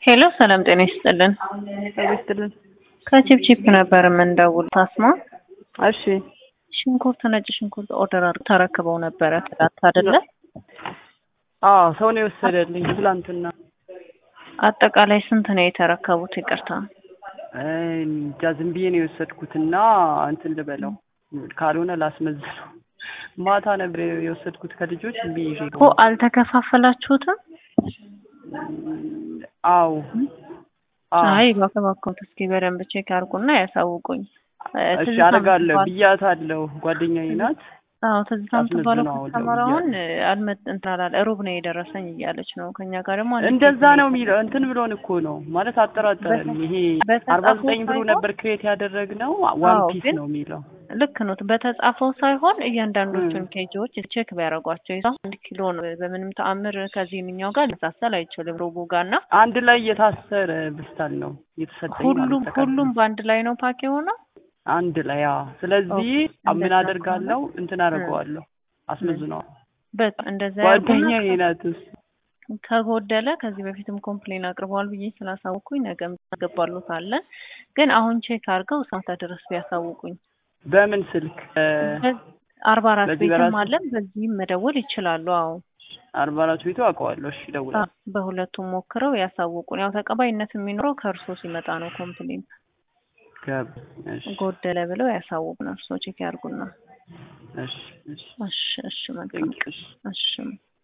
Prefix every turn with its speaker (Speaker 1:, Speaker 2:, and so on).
Speaker 1: ሄሎ ሰላም ጤና ይስጥልን።
Speaker 2: ጤና ይስጥልን።
Speaker 1: ከቺፕቺፕ ነበር የምንደውል። ታስማ
Speaker 2: እሺ
Speaker 1: ሽንኩርት፣ ነጭ ሽንኩርት ኦርደር አድርገው ተረክበው ነበረ ትላንት አይደለ?
Speaker 2: አዎ ሰው ነው የወሰደልኝ ትላንትና።
Speaker 1: አጠቃላይ ስንት ነው የተረከቡት? ይቅርታ
Speaker 2: እንጃ ዝም ብዬ ነው የወሰድኩትና እንትን ልበለው ካልሆነ ላስመዝነው። ማታ ነበር የወሰድኩት ከልጆች ዝም ብዬ ይዤ
Speaker 1: እኮ አልተከፋፈላችሁትም?
Speaker 2: አዎ አዎ።
Speaker 1: አይ እባክህ እባክዎት እስኪ በደንብ ቼክ አድርጉና ያሳውቁኝ።
Speaker 2: እሺ አደርጋለሁ ብያታለሁ። ጓደኛዬ ናት።
Speaker 1: አዎ ትዝታ የምትባለው
Speaker 2: አስመዝነው አሁን
Speaker 1: ከስተመር አሁን አልመጥ እንትን አላለ ሩብ ነው የደረሰኝ እያለች ነው። ከኛ ጋር ደግሞ አንድ
Speaker 2: እንደዛ ነው የሚለው እንትን ብሎን እኮ ነው ማለት አጠራጠረን። ይሄ
Speaker 1: በተጻፈው
Speaker 2: አርባ ዘጠኝ ብሎ
Speaker 1: ሳይሆን-
Speaker 2: ነበር ክሬት ያደረግነው ዋን
Speaker 1: አዎ፣
Speaker 2: ፒስ
Speaker 1: ግን
Speaker 2: ነው የሚለው።
Speaker 1: ልክ ነው። በተጻፈው ሳይሆን እያንዳንዶቹን ኬጂዎች ቼክ ቢያደርጓቸው ይዛ አንድ ኪሎ ነው። በምንም ተአምር ከዚህኛው ጋር ሊመሳሰል አይችልም። ሩቡ ጋር እና
Speaker 2: አንድ ላይ የታሰረ ብስታል ነው የተሰጠኝ ማለት
Speaker 1: ሁሉም
Speaker 2: ተቀብሎ።
Speaker 1: ሁሉም በአንድ ላይ ነው ፓክ የሆነው።
Speaker 2: አንድ ላይ አዎ። ስለዚህ
Speaker 1: ኦኬ፣
Speaker 2: ምን
Speaker 1: እንደዛ
Speaker 2: አደርጋለሁ እንትን አደርገዋለሁ አስመዝነዋል።
Speaker 1: በጣም እንደዛ
Speaker 2: ጓደኛዬ
Speaker 1: ያደርጉና
Speaker 2: ናት እሱ።
Speaker 1: ከጎደለ ከዚህ በፊትም ኮምፕሌን አቅርበዋል ብዬ ስላሳውቁኝ ነገም ያገባሉታለን። ግን አሁን ቼክ አድርገው እስከ ድረስ ቢያሳውቁኝ
Speaker 2: በምን ስልክ
Speaker 1: አርባ አራት
Speaker 2: በዚህ
Speaker 1: ቤትም
Speaker 2: በራሱ?
Speaker 1: አለን በዚህም መደወል ይችላሉ። አዎ
Speaker 2: አርባ አራት ቤቱ አውቀዋለሁ። እሺ እደውላለሁ።
Speaker 1: አዎ፣ በሁለቱም ሞክረው ያሳውቁን። ያው ተቀባይነት የሚኖረው ከእርሶ ሲመጣ ነው። ኮምፕሌን
Speaker 2: ገብ እሺ
Speaker 1: ጎደለ ብለው ያሳውቁን። እርሶ ቼክ ያድርጉና
Speaker 2: እሺ እሺ
Speaker 1: እሺ እሺ መልካም
Speaker 2: ቴንክ ዩ እሺ
Speaker 1: እሺ